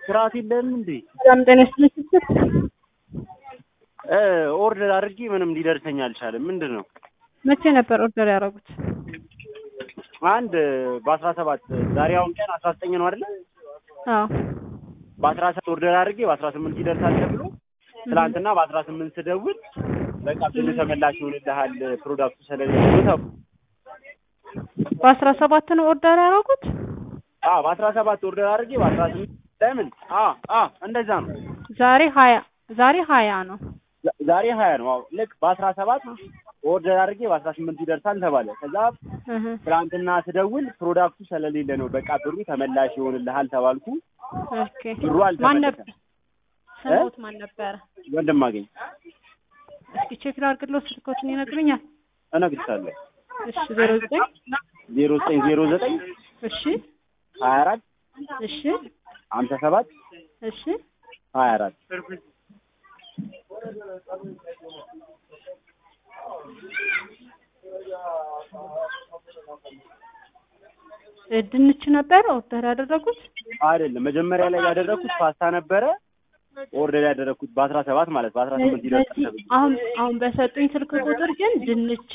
ስርዓት የለህም እንዴ? ሰላም ጤና ይስጥልኝ። እ ኦርደር አድርጌ ምንም ሊደርሰኝ አልቻለም። ምንድን ነው? መቼ ነበር ኦርደር ያደረጉት? አንድ በአስራ ሰባት ዛሬ አሁን ቀን አስራ ዘጠኝ ነው አይደለ? አዎ በአስራ ሰባት ኦርደር አድርጌ በአስራ ስምንት ይደርሳል ተብሎ ትናንትና በአስራ ስምንት ስደውል በቃ ብር ተመላሽ ይሆንልሃል ፕሮዳክቱ ስለሌለ ተብሎ በአስራ ሰባት ነው ኦርደር ያደረጉት? አዎ በአስራ ሰባት ኦርደር አድርጌ በአስራ ስምንት ለምን? አዎ አዎ እንደዛ ነው። ዛሬ ሀያ ዛሬ ሀያ ነው። ዛ- ዛሬ ሀያ ነው። አዎ ልክ በአስራ ሰባት ኦርደር አድርጌ በአስራ ስምንት ይደርሳል ተባለ። ከዛ እህ ትናንትና ስደውል ፕሮዳክቱ ስለሌለ ነው በቃ ብሩ ተመላሽ ይሆንልሃል ተባልኩ። ኦኬ ብሩ ማን አልተመለሰም። ነበር? ስሞት ማን ነበረ? ወንድም አገኝ እስኪ ቼክ ላድርግልዎት፣ ስልኮትን ይነግሩኛል? እነግርሻለሁ። እሺ ዜሮ ዘጠኝ ዜሮ ዘጠኝ ዜሮ ዘጠኝ እሺ ሀያ አራት እሺ ሀምሳ ሰባት እሺ ሀያ አራት እ ድንች ነበረ ኦርደር ያደረጉት? አይደለም መጀመሪያ ላይ ያደረኩት ፓስታ ነበረ። ኦርደር ያደረኩት በአስራ ሰባት ማለት በአስራ ስምንት ይደርሳል በዚህ ተብሎ አሁን አሁን በሰጡኝ ስልክ ቁጥር ግን ድንች